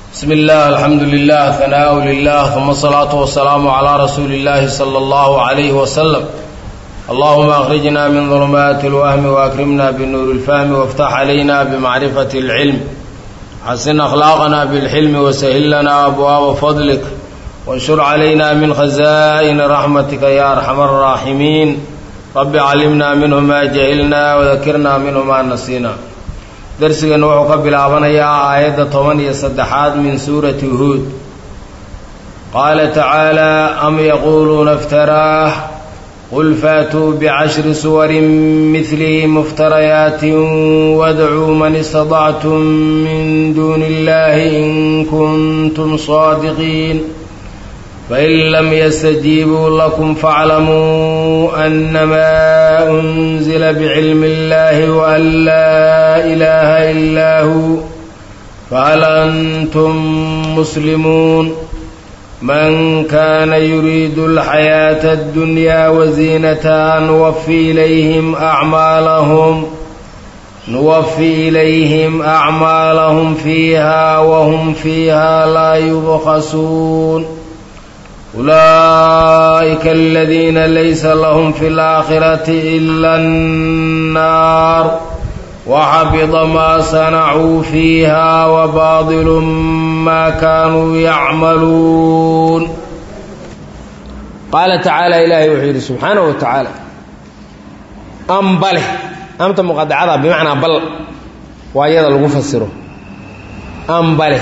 بسم الله الحمد لله ثناء لله ثم الصلاة والسلام على رسول الله صلى الله عليه وسلم اللهم أخرجنا من ظلمات الوهم وأكرمنا بنور الفهم وافتح علينا بمعرفة العلم حسن أخلاقنا بالحلم وسهل لنا أبواب فضلك وانشر علينا من خزائن رحمتك يا أرحم الراحمين رب علمنا منه ما جهلنا وذكرنا منه ما نسينا darsigan wuxuu ka bilaabanayaa aayadda toban iyo saddexaad min suurati huud qaala tacaalaa am yaquuluuna iftaraah qul faatuu bicashri suwarin midlihi muftarayaatin wadcuu man istadactum min duuni illahi in kuntum saadiqiin fain lam yastajiibuu lakum faaclamuu annamaa unzila bicilmi illahi waan laa ilaaha illaa huu fahal antum muslimuun man kaana yuriidu alxayaata addunyaa waziinataha nuwafi ilayhim acmaalahum nuwafi ilayhim acmaalahum fiiha wahum fiiha laa yubkhasuun ulaa'ika aladiina laysa lahum fi اlaakhirati ila annaar waxabida maa sanacuu fiiha wabaadilu maa kaanuu yacmaluun qaala tacaala ilaahay wuxuu yidhi subxaanahu wa tacaala am bale amta muqadacada bimacnaa bal waa iyada lagu fasiro am bale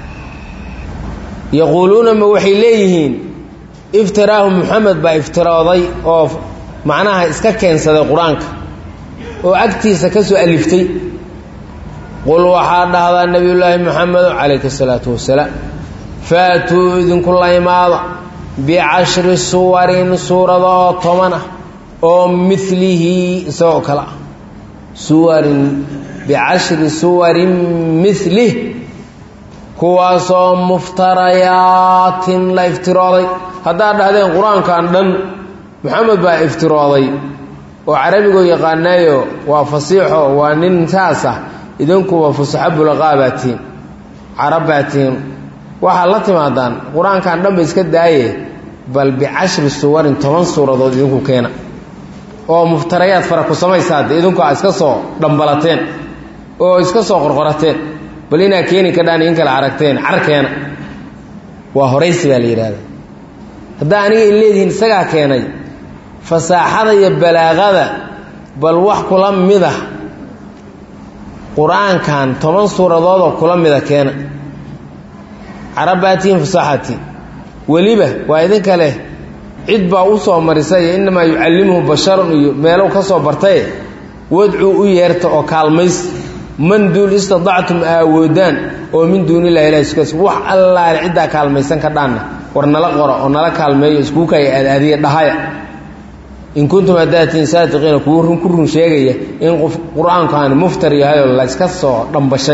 yaquuluuna ma waxay leeyihiin iftiraahu muxamed baa iftirooday oo macnaha iska keensaday qur-aanka oo agtiisa ka soo aliftay qul waxaa dhahdaa nebiyullaahi moxamedo calayhi salaatu wasalaam faatuu idinku la imaada bicashri suwarin suurada oo toban ah oo milihi isagoo kale ah suwarin bicashri suwarin milih kuwaasoo muftarayaatin la iftirooday haddaad dhahdeen qur-aankan dhan moxamed baa iftirooday oo carabigoo yaqaanaayo waa fasiixo waa nin saas ah idinkuwa fusaxo bulaqaa baa tihiin carab baa tihiin waxaad la timaadaan qur-aankan dhan ba iska daaye bal bicashri suwarin toban suuradood idinku keena oo muftarayaad fara ku samaysaade idinku aa iska soo dhambalateen oo iska soo qorqorateen bal inaa keeni kadhaan in kale aragteen carkeena waa horaysi baa la yidhaahda haddaa aniga in leedihiin isagaa keenay fasaaxada iyo balaaqada bal wax kula mida qur-aankan toban suuradoodoo kula mida keena carabbaatiin fasaaxatiin weliba waa idinka leh cid baa u soo marisay innamaa yucallimuhu basharun iyo meelow ka soo bartaye wadcuu u yeerta oo kaalmays man duul istadactum aawoodaan oo min duunillahi ilahi iskas wax allaale ciddaa kaalmaysan ka dhaanna war nala qora oo nala kaalmeeyo iskuu kaya aadaadiya dhahaya in kuntum hadaatiin saadiqiina kuwu run ku run sheegaya in qof qur-aankaani muftar yahayoo la iska soo dhambashay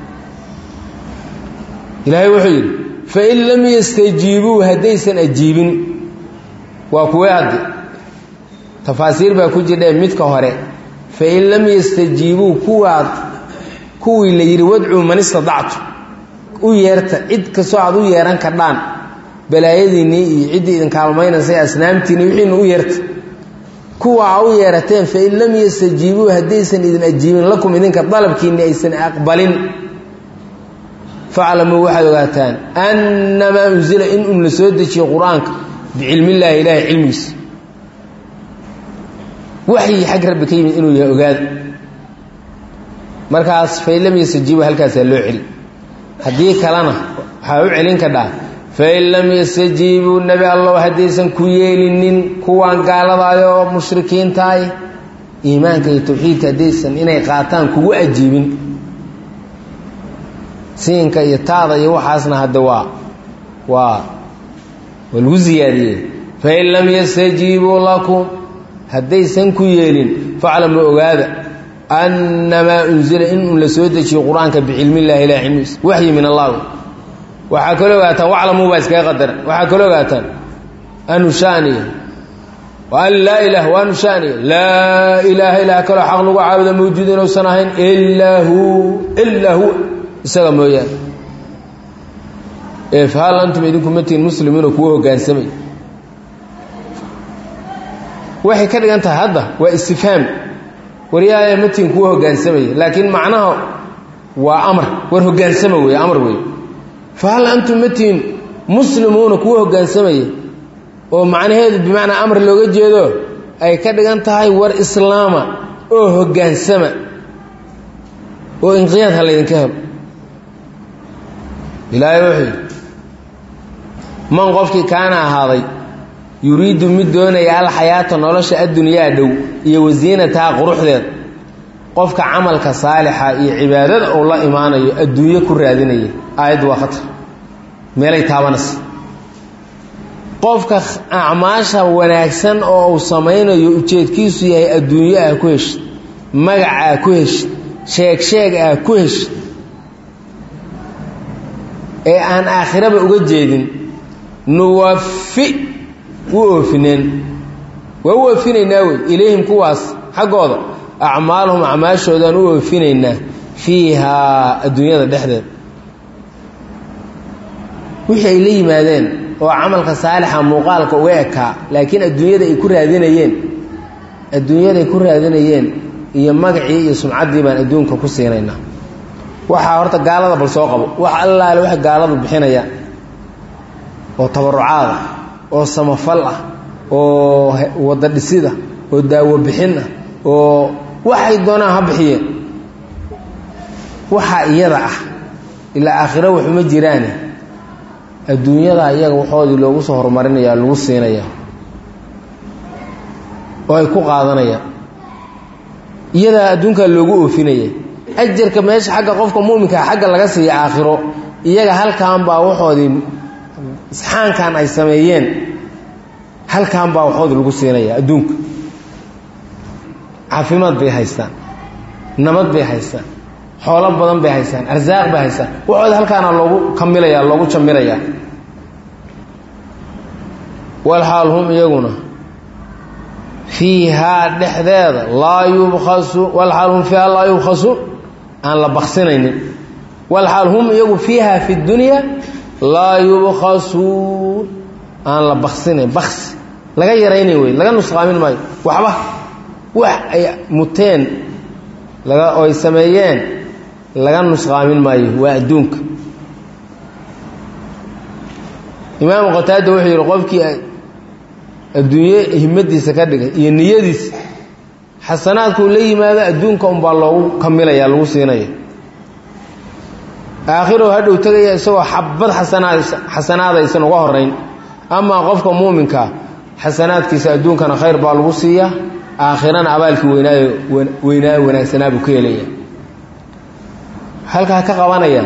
ilaahay wuxuu yidhi fain lam yastajiibuu haddaysan ajiibin waa kuwee hadde tafaasiir baa ku jirdhee midka hore fain lam yastajiibuu kuwaad kuwii la yidhi wadcuu man istadactu u yeerta cid kastoo aad u yeehan kadhaan balaayadiinnii iyo ciddii idin kaalmaynaysay asnaamtiinni wixiina u yeerta kuwa a u yeerateen fain lam yastajiibuu haddaysan idin ajiibin lakum idinka dalabkiinni aysan aqbalin faclamuu waxaad ogaataan annamaa unsila in un la soo dejiyo qur-aanka bicilmillaahi ilaahay cilmigiisa waxyi xag rabbi ka yimid inuu yahay ogaada markaas fain lam yastajiibu halkaasaa loo celi haddii kalena waxaa u celin kadhaa fain lam yastajiibuu nebi allow haddaysan ku yeelinin kuwaan gaaladaay oo mushrikiintaay iimaanka iyo tawxiidka haddaysan inay qaataan kugu ajiibin siinka iyo taada iyo waxaasna hadda waa waa waa lagu siyaadiyey fain lam yastajiibuu lakum haddaysan ku yeelin faclamu ogaada annamaa unzila in un la soo dejiyo qur-aanka bicilmillahi ilah cilmigiisa waxyi min allah waxaa kaloo ogaataan waclamuu baa iskaga qadaran waxaa kaloo ogaataan anu shaaniya an laa ilaah waanu shaaniya laa ilaaha ilaah kaloo xaq lagu caabuda mawjuud inuusan ahayn ilaa hu ilaa huwa isaga mooyaane ee fahal antum idinku matiin muslimiinoo kuwa hoggaansamay waxay ka dhigan tahay hadda waa istifhaam waryaaya matiin kuwa hoggaansamaya laakiin macnaha waa amar war hoggaansama weeye amar weeye fahal antum matiin muslimuuna kuwa hoggaansamaya oo macnaheedu bimacnaa amar looga jeedo ay ka dhigan tahay war islaama oo hoggaansama oo inqiyaad ha laydinka helo ilaahay wuxuu yidhi man qofkii kaana ahaaday yuriidu mid doonaya alxayaata nolosha addunyaa dhow iyo wasiinataha quruxdeed qofka camalka saalixa iyo cibaadada uu la imaanayo adduunyo ku raadinaya aayaddu waa khatar meelay taabanaysa qofka acmaasha wanaagsan oo uu samaynayo ujeedkiisu yahay adduunyo ah ku heshid magacaa ku heshid sheeg sheeg ah ku heshid ee aan aakhiraba uga jeedin nuwafi u oofineen waa u oofinaynaa wey ilayhim kuwaas xaggooda acmaalhum acmaashoodaan u oofinaynaa fiihaa adduunyada dhexdeed wixii ay la yimaadeen oo camalka saalixa muuqaalka uga ekaa laakiin adduunyada ay ku raadinayeen adduunyadaay ku raadinayeen iyo magacii iyo sumcaddii baan adduunka ku siinaynaa waxaa horta gaalada bal soo qabo wax allaale waxay gaaladu bixinayaan oo tabarucaad ah oo samafal ah oo wadda dhisida oo daawo bixin ah oo waxay doonaan ha bixiyeen waxaa iyada ah ilaa aakhiro waxuma jiraane adduunyada iyaga waxoodii loogu soo horumarinaya lagu siinaya oo ay ku qaadanayaan iyadaa adduunkaa loogu oofinaya ajarka meesha xagga qofka muminkaa xagga laga siiya aakhiro iyaga halkan baa waxoodii isxaankan ay sameeyeen halkan baa waxoodii lagu siinaya adduunka caafimaad bay haystaan nabad bay haystaan xoolo badan bay haystaan arsaaq bay haystaan waxooda halkaana loogu kamilaya loogu jamirayaa walxaal hum iyaguna fiihaa dhexdeeda laa yubkasu walxaal hum fiihaa laa yubkhasuun aan la baksinaynin walxaal hum iyagu fiiha fi dunya laa yubkhasuun aan la baksinayn bksi laga yaraynayn wey laga nusqaamin maayo waxba wax ay muteen laga oo ay sameeyeen laga nusqaamin maayo waa adduunka imaamu qataada wuxuu yidhi qofkii adduunye himadiisa ka dhigay iyo niyadiisa xasanaadkuu la yimaado adduunka unbaa loogu kamilaya lagu siinaya aakhiroo hadhow tegaya isagoo xabad xasanaad xasanaadaysan uga horayn amaa qofka muuminkaa xasanaadkiisa adduunkana khayr baa lagu siiyaa aakhirana abaalkii weynaayo weynaayo wanaagsanaa buu ka helaya halkaa ka qabanaya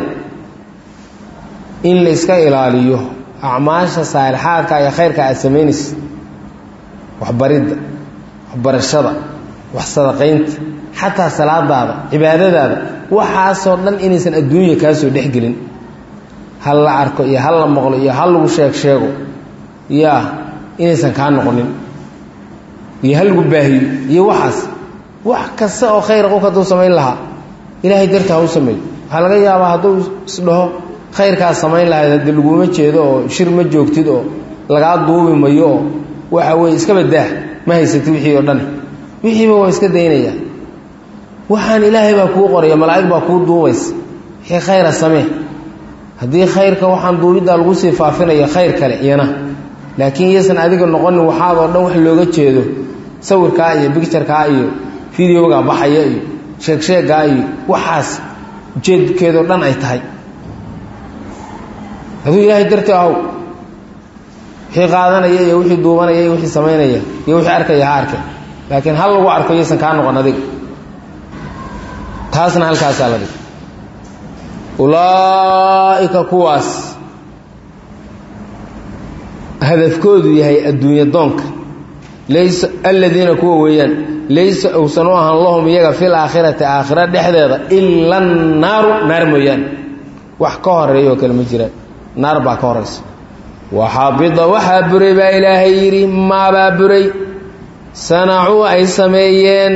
in la iska ilaaliyo acmaasha saalixaadka iyo khayrka aad samaynaysa waxbaridda waxbarashada wax sadaqaynta xataa salaadaada cibaadadaada waxaasoo dhan inaysan adduunya kaa soo dhexgelin hal la arko iyo hal la maqlo iyo hal lagu sheeg sheego yaa inaysan kaa noqonin iyo hal lagu baahiyo iyo waxaas wax kasta oo khayra qofka hadduu samayn lahaa ilaahay darta ha u sameeyo waxaa laga yaabaa hadduu isdhaho khayrkaas samayn lahayd haddii laguma jeedo oo shir ma joogtid oo lagaa duubi mayo oo waxa weeye iska badaah ma haysatid wixii oo dhan wixiiba waa iska daynaya waxaan ilaahay baa kuu qoraya malaa'ig baa kuu duubaysa wixii khayra samee haddii khayrka waxaan duubiddaa lagu sii faafinaya khayr kale iyana laakiin iyaysan adiga noqonin waxaadoo dhan wax looga jeedo sawirkaa iyo bicturekaa iyo videoga baxaya iyo sheegsheegaa iyo waxaas ujeedkeedoo dhan ay tahay hadduu ilaahay darti ahow wixii qaadanaya iyo wixii duubanaya iyo wixii samaynaya iyo wixii arkaya ha arkay laakiin hal lagu arko iyaysan kaa noqon adiga taasna halkaasaa la dhig ulaa'ika kuwaas hadafkoodu yahay adduunya doonka laysa aladiina kuwa weeyaan laysa uusan u ahaan lahum iyaga fil aakhirati aakhira dhexdeeda ila annaaru naar mooyaane wax ka horeeya oo kale ma jiraan naar baa ka horaysa waxaabida waxaa buray baa ilaahay yidhi maabaa buray sanacuu ay sameeyeen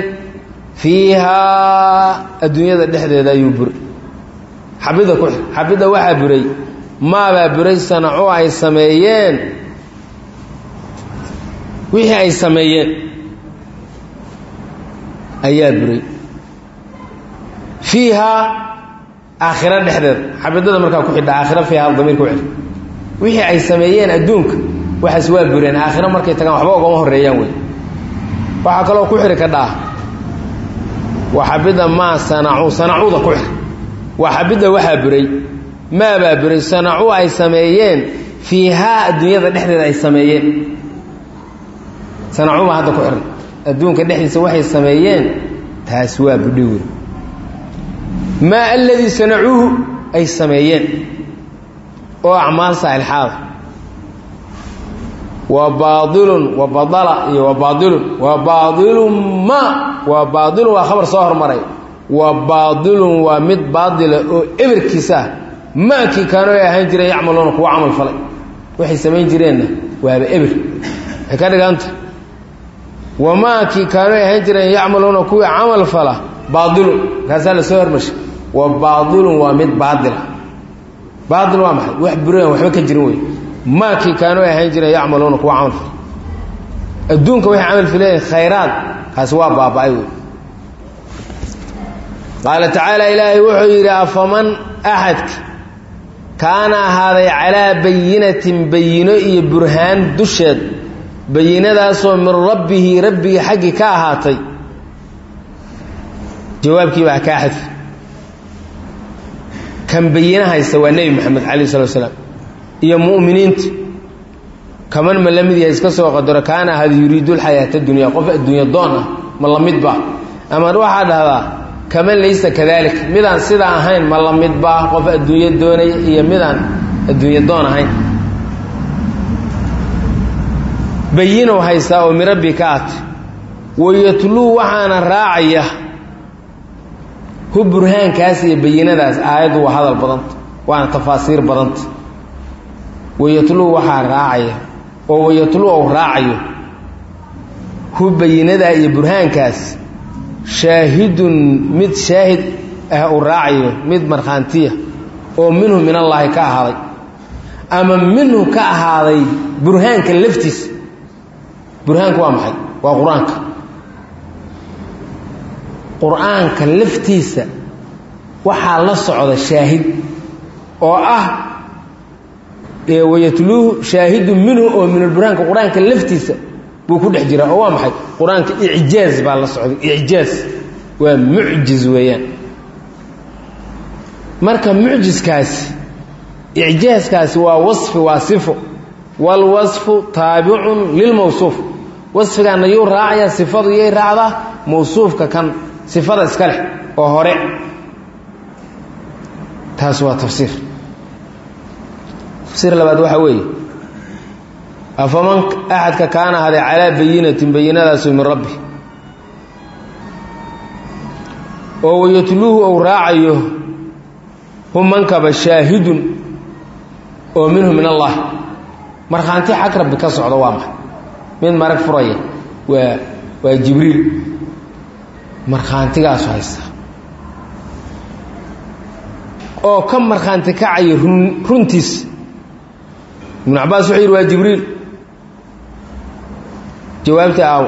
fiihaa adduunyada dhexdeeda ayuu buray xabida ku xabida waxaa buray maabaa buray sanacu ay sameeyeen wixii ay sameeyeen ayaa buray fiihaa aakhiro dhexdeeda xabadada markaa ku xidha aakhiro fiihaa damiirka u cel wixii ay sameeyeen adduunka waxaas waa bureen aakhiro markay tagaan waxba ugama horreeyaan wey waxaa kaloo ku xidhi ka dhaah waxabida maa sanacuu sanacuuda ku xidhi waxabida waxaa buray maabaa buray sanacuu ay sameeyeen fiihaa adduunyada dhexdeeda ay sameeyeen sanacuubaa hadda ku xidhan adduunka dhexdiisa waxay sameeyeen taas waa budhi wey maa aladii sanacuuhu ay sameeyeen oo acmaal saalixaada wa baailun wa badala iyo wa baailun wa baailun ma wa baailun waa khabar soo hormaray wa baailun waa mid baadila oo eberkiisa ah maakii kaano ay ahaan jireen yacmaluuna kuwa camal falay waxay samayn jireenna waaba eber waxay ka dhiganta wamaakii kaano ay ahaan jireen yacmaluuna kuwii camal fala baailun markaasaa la soo hormarshay wa baailun waa mid baadila baail waa maxay wax buran waxba ka jirin wey maakii kaanu ay ahayn jireen yacmaluuna kuwa camal fal adduunka waxay camal fileen khayraad kaasi waa baaba-ay wey qaala tacaala ilaahay wuxuu yidhi afaman axadka kaana ahaaday calaa bayinatin bayino iyo burhaan dusheed bayinadaasoo min rabbihi rabbigii xaggii ka ahaatay jawaabkii baa kaa xadfi kan bayina haysta waa nebi moxamed calayh salatu slaam iyo mu'miniinta kaman ma la mid yahay iska soo qadaro kaana ahada yuriidu lxayaata dunya qof adduunya doon ah ma la midba ama waxaa dhahdaa kaman laysa kadalik midaan sidaa ahayn ma la midba qof adduunyo doonaya iyo midaan adduunyo doon ahayn bayinow haystaa oo mirabbi ka at wayatluu waxaana raacaya hu burhaankaas iyo bayinadaas aayaddu waa hadal badanta waana tafaasiir badanta wayatluu waxaa raacaya oo wayatluu ou raacayo hu bayinadaa iyo burhaankaas shaahidun mid shaahid ah uu raacayo mid markhaantiya oo minhu min allaahi ka ahaaday ama minhu ka ahaaday burhaanka laftiisa burhaanku waa maxay waa qur-aanka qur-aanka laftiisa waxaa la socda shaahid oo ah wayatluuhu shaahidun minhu oo min alburhaanka qur-aanka laftiisa buu ku dhex jiraa oo waa maxay qur-aanka icjaaz baa la socday icjaaz waa mucjiz weeyaan marka mucjiskaasi icjaazkaasi waa wasfi waa sifo waalwasfu taabicun lilmawsuuf wasfigaana yuu raacayaa sifadu yay raacdaa mawsuufka kan sifada iska leh oo hore taas waa tafsiir tafsiir labaad waxaa weeye afaman axadka kaana ahaday calaa bayinatin bayinadaasu min rabbi oo wayatluuhu ou raacayo humankaba shaahidun oo minhu min allah markhaanti xag rabbi ka socda waa maxay mid marag furaya waa waa jibriil markhaantigaasu haysta oo ka markhaanti kacayo run runtiis ibnu cabaas wuxuu yidhi waa jibriil jawaabta aaw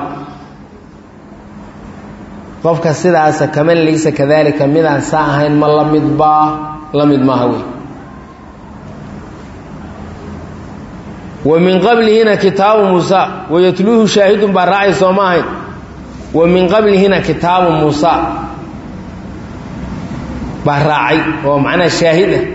qofka sidaasa kaman laysa kadalika midaan saa ahayn ma la mid baa la mid maaha wey wa min qablihina kitaabu muusa wayatluuhu shaahidun baa raacay soo ma ahayn wa min qablihina kitaabu muusa baa raacay oo macnaha shaahid ah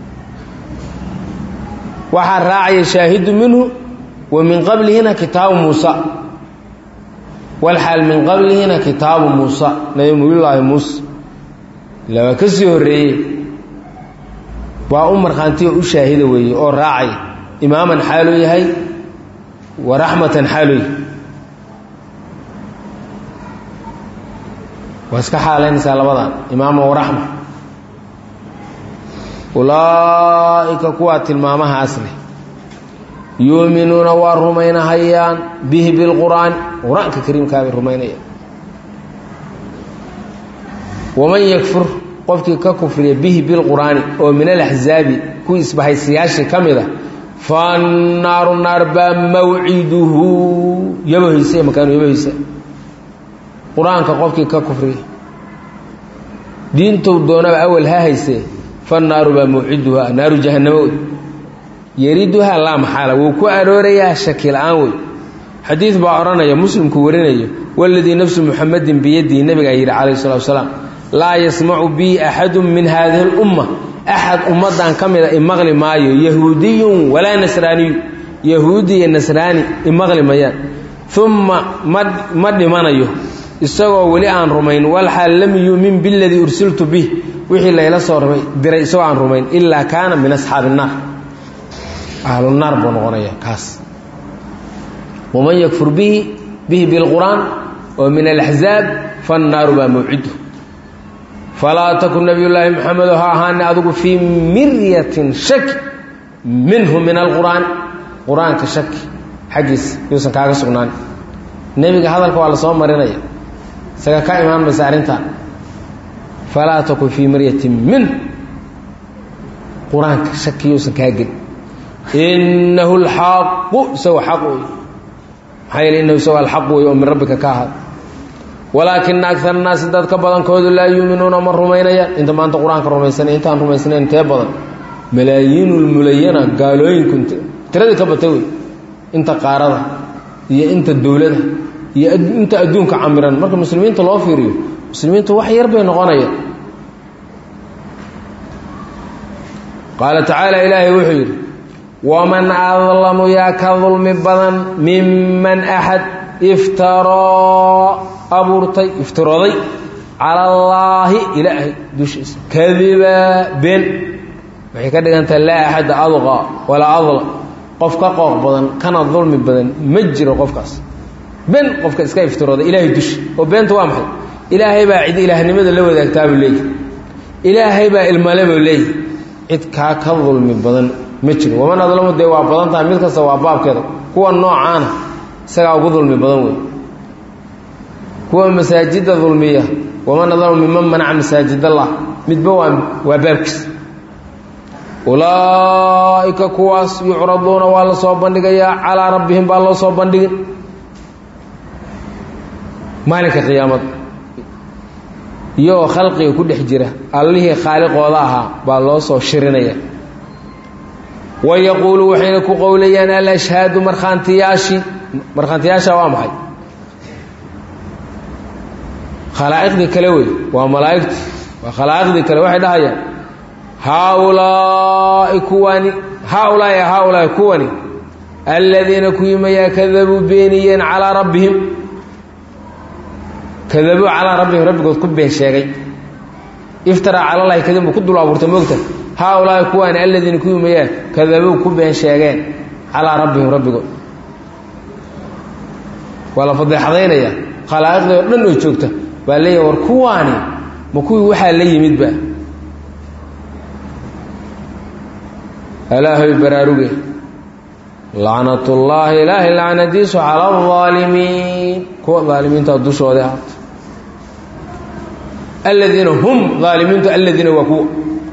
waxaa raacaya shaahidu minhu wa min qablihina kitaabu muusa walxaal min qablihina kitaabu muusa nabiyullaahi muuse ila waa ka sii horreeyey waa u markhaantiyo u shaahida weeye oo raacaya imaaman xaaluu yahay wa raxmatan xaaluu yahay waa iska xaalaynaysaa labadan imaaman waraxma ulaa'ika kuwaa tilmaamahaas leh yuuminuuna waa rumaynahayaan bihi bilqur'aani qur-aanka kariimkaa bay rumaynayaan waman yakfur qofkii ka kufriya bihi bilqur'aani oo min alaxzaabi kuwii isbahaysiyaashii ka mid a fannaaru naar baa mawciduhu yabohaysa makaanu yabohaysa qur-aanka qofkii ka kufriya diintou doonaba awal ha haysee fannaaru baa mawciduha naaru jahannamo wey yariduhaa laa maxaala wuu ku aroorayaa shaki la-aan wey xadiid baa odhanaya muslimku warinayo waladii nafsu muxamadin biyadihi nabigaa yidhi calayh salatu wasalaam laa yasmacu bii axadu min haadihi اlumma axad ummaddan ka mida imaqli maayo yahuudiyun walaa nasraaniyu yahuudi iyo nasraani imaqli mayaan uma ma dhimanayo isagoo weli aan rumayn walxaal lam yuumin biladii ursiltu bih wixii layla soo diray isagoo aan rumayn ilaa kaana min asxaabi الnaar ahlunaar buu noqonaya kaas waman yakfur bihi bihi bilqur'aan oo min alaxzaab fannaaru baa mawcidu falaa takun nabiyullaahi maxamedo ha ahaane adigu fii miryatin shaki minhu min alqur'aan qur-aanka shaki xaggiisa yuusan kaaga sugnaan nebiga hadalka waa la soo marinaya isaga ka imaan maysa arrintaa falaa takun fii miryatin minhu qur-aanka shaki yuusan kaa gelin inahu alxaqu isagoo xaq wey maxaa yeele inahu isagoo alxaq wey oo min rabbika ka ahaad walaakina agar naasi dadka badankoodu laa yuuminuuna ma rumaynayaan inta maanta qur-aanka rumaysanay intaan rumaysnayn intee badan malaayiinulmulayana gaalooyinku tiradii ka batay wey inta qaarada iyo inta dowlada iyo inta adduunka camiran marka muslimiinta loo fiiriyo muslimiintu wax yar bay noqonayaan qaala tacaala ilaahay wuxuu yidhi waman adlamu yaa ka dulmi badan miman axad iftaroo abuurtay iftirooday cala allaahi ilaahay dushiisa kadiba been waxay ka dhigantaha laa axada adqa walaa adlam qof ka qooq badan kana dulmi badan ma jiro qofkaas been qofka iska iftirooday ilaahay dushi oo beenta waa maxay ilaahay baa cid ilaahnimada la wadaagtaabuu leeyahy ilaahay baa ilmale buu leeyahy cid kaa ka dulmi badan ma jiro waman adlamu dee waa badan tahay mid kasta waa baabkeeda kuwa noocaana isagaa ugu dulmi badan wey kuwa masaajidda dulmiya waman adlamu miman manaca masaajid allah midba waa waa baabkiisa ulaa'ika kuwaas yucraduuna waa la soo bandhigayaa calaa rabbihim baa loo soo bandhigin maalinka qiyaamada iyagoo khalqiga ku dhex jira allihii khaaliqooda ahaa baa loo soo shirinaya wayaquulu waxayna ku qowlayaan alashhaadu markhaantiyaashii markhaantiyaasha waa maxay khalaa'iqdii kale wey waa malaa'igti waa khalaa'iqdii kale waxay dhahayaan haaulaa'i kuwani haaulaa'i haaulaa'i kuwani aladiina kuyimayaa kadabuu beeniyeen calaa rabbihim kadabuu calaa rabbihim rabbigood ku been sheegay iftaraa cala llahi kadib buu ku dul abuurtay moogta haaulaa'i kuwaani aladiina kuyimayaa kadabuu ku been sheegeen calaa rabbihim rabbigood waa la fadeexadaynaya khalaa'iqdii oo dhan oo joogta baa leeyahy war kuwaani ma kuwii waxaa la yimidba alaahoy baraaruge lacnatullaahi ilaahay lacnadiisu cala alaalimiin kuwa aalimiinta dushooda ahaato aladiina hum aalimiintu aladiina waa kuwa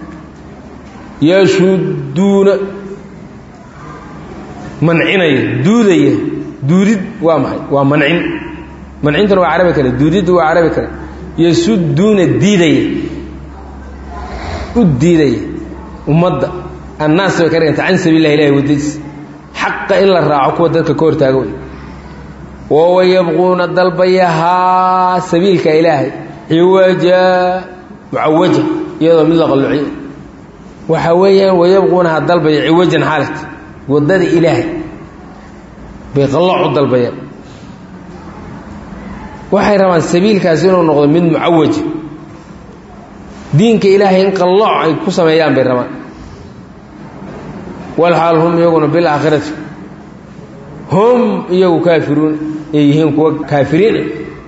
yashuduuna mancinaya duudaya duudid waa maxay waa mancin mancintuna waa carabi kale duudidda waa carabi kale yasuduuna diidaya u diidaya ummadda annaas bay ka dhiganta can sabiilah ilahi waddadiis xaqa in la raaco kuwa dadka ka hortaaga wey wawa yabquuna dalbayahaa sabiilka ilaahay ciwaja mucawaja iyadoo mid la qalluciy waxa weeyaan wayabquunaha dalbaya ciwajan xaalat waddada ilaahay bay qallooc u dalbayaan waxay rabaan sabiilkaasi inuu noqdo mid mucawaja diinka ilaahay in qallooc ay ku sameeyaan bay rabaan walxaal hum iyaguna bilaakhirati hum iyagu kaafiruun ay yihiin kuwa kaafiriina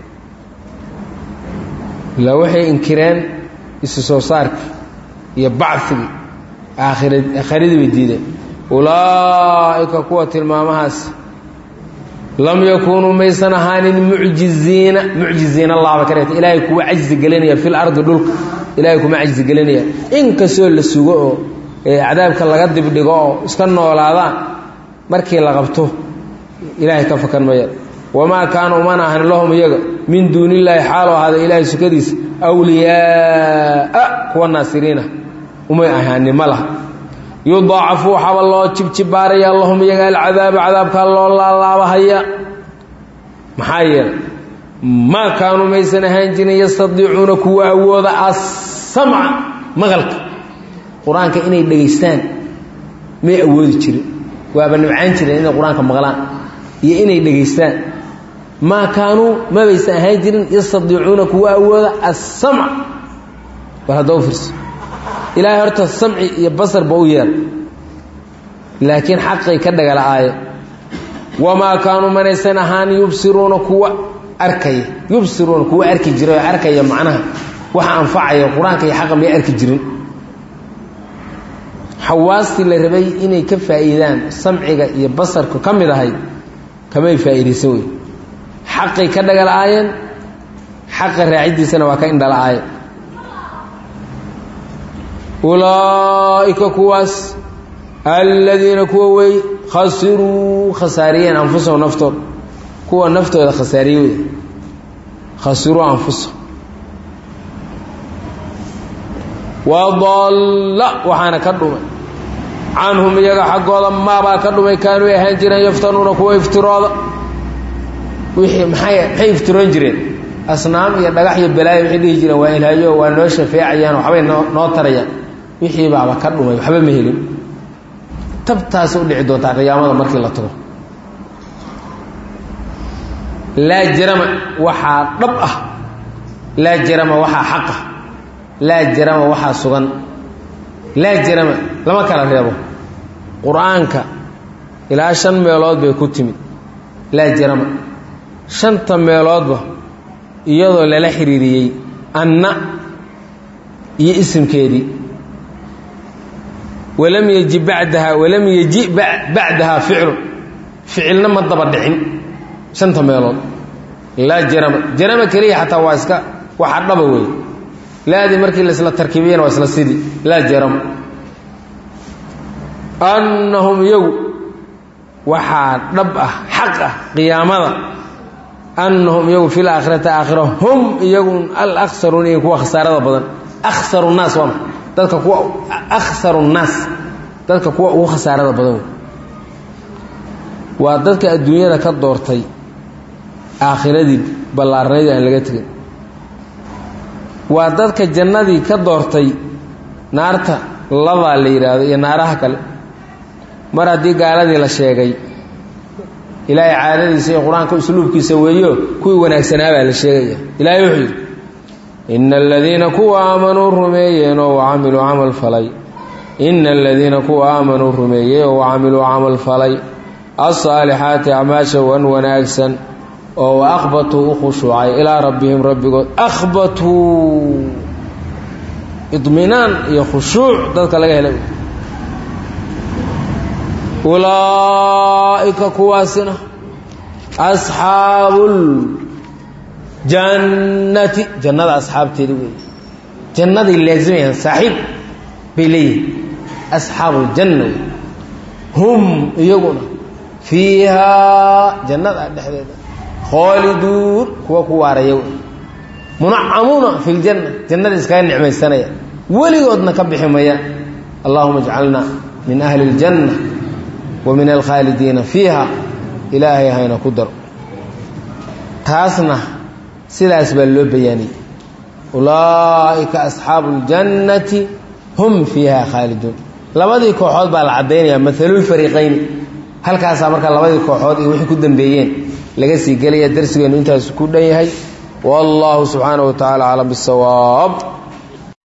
ilaa waxay inkireen isu soo saarkii iyo bacfigii aakhira aakhiradii bay diideen ulaa'ika kuwa tilmaamahaas lam yakuunuu maysan ahaanin mucjiziina mucjiziina allah ba ka dhigta ilaahay kuwa cajzi gelinaya fil ardi dhulka ilaahay kuma cajsigelinaya in kastoo la sugo oo cadaabka laga dibdhigo oo iska noolaadaan markii la qabto ilaahay ka fakan maya wamaa kaana umana ahan lahum iyaga min duuni illaahi xaaloo ahaada ilaahay sukadiisa awliyaaa kuwa naasiriina umay ahaanin ma laha yudaacafu waxaaba loo jibjibaaraya lahum iyaga alcadaaba cadaabkaa loo laalaabahaya maxaa yeelay maa kaanuu maysan ahaan jirin yastadiicuuna kuwa awooda assamca maqalka qur-aanka inay dhegaystaan may awoodi jirin waaba nibcaan jireen inay qur-aanka maqlaan iyo inay dhegaystaan maa kaanuu mabaysan ahaan jirin yastadiicuuna kuwa awooda assamc war hadda u fiirso ilaahay horta samci iyo basarba u yeer laakiin xaqay ka dhagala'aaye wamaa kaanuu manaysan ahaan yubsiruuna kuwa arkaya yubsiruuna kuwa arki jira oo arkaya macnaha waxa anfacaya qur-aanka iyo xaqa may arki jirin xawaastii la rabay inay ka faa'iidaan samciga iyo basarku ka mid ahayd kamay faa'iidaysan wey xaqay ka dhagala'aayeen xaqa raaciddiisana waa ka indhala'aayen ulaa'ika kuwaas aladiina kuwa wey khasiruu khasaariyeen anfusahum naftooda kuwa naftooda khasaariye wey khasiruu anfusahum wadalla waxaana ka dhumay canhum iyaga xaggooda maabaa ka dhumay kaanuu ahaan jireen yaftanuuna kuwa iftirooda wixii maxay maxay iftiroon jireen asnaam iyo dhagax iyo balaayo waxay dhihi jireen waa ilaayo waa noo shafeecayaan waxbay noo noo tarayaan wixii baaba ka dhumay waxba ma helin tabtaasi u dhici doontaa qiyaamada markii la tago laa jarama waxaa dhab ah laa jarama waxaa xaq ah laa jarama waxaa sugan laa jarama lama kala reebo qur-aanka ilaa shan meelood bay ku timid laa jarama shanta meeloodba iyadoo lala xiriiriyey anna iyo isimkeedii walam yeji badaha walam yeji bacdahaa ficlu ficilna ma daba dhicin shanta meelood laa jarama jarama keliya xataa waa iska waxa dhaba wey laadii markii la isla tarkiibiyana waa isla sidii laa jarama annahum iyagu waxaa dhab ah xaq ah qiyaamada annahum iyagu fi laakhirati aakhira hum iyagu alaksaruun iyo kuwa khasaarada badan aksaru nnaas waa ma dadka kuwa akhsaru nnaas dadka kuwa ugu khasaarada badan wey waa dadka adduunyada ka doortay aakhiradii ballaarnaydii aan laga tegin waa dadka jannadii ka doortay naarta ladaa la yidhaahdo iyo naaraha kale mar haddii gaaladii la sheegay ilaahay caadadiisa iyo qur-aanka usluubkiisa weeyo kuwii wanaagsanaa baa la sheegaya ilaahay wuxuu yidhi ina aladiina kuwa aamanuu rumeeyeen oo wacamiluu camal falay ina aladiina kuwa aamanuu rumeeyey oo wacamiluu camal falay alsaalixaati acmaasha wan wanaagsan oo wa akhbatuu u khushuucay ilaa rabbihim rabbigood akhbatuu idminaan iyo khushuuc dadka laga helay ulaa'ika kuwaasina asxaabuuljannati jannada asxaabteedi wey jannaday laasimayaan saaxiib bay leeyihin asxaabuuljanna wey hum iyaguna fiihaa jannada dhexdeeda khooliduun kuwa ku waaraya wey munacamuuna fi ljanna jannada iskaga nicmaysanaya weligoodna ka bixi mayaan allahuma ajcalna min ahli اljanna wa min alkhaalidiina fiiha ilaahay hayna ku daro taasna sidaas baa loo bayaaniyey ulaa'ika asxaabu اljannati hum fiiha khaaliduun labadii kooxood baa la caddaynaya maalulfariiqayni halkaasaa marka labadii kooxood iyo wixii ku dambeeyeen laga sii gelaya darsigeennu intaas ku dhan yahay wallahu subxaanaه wa tacala aclam bisawaab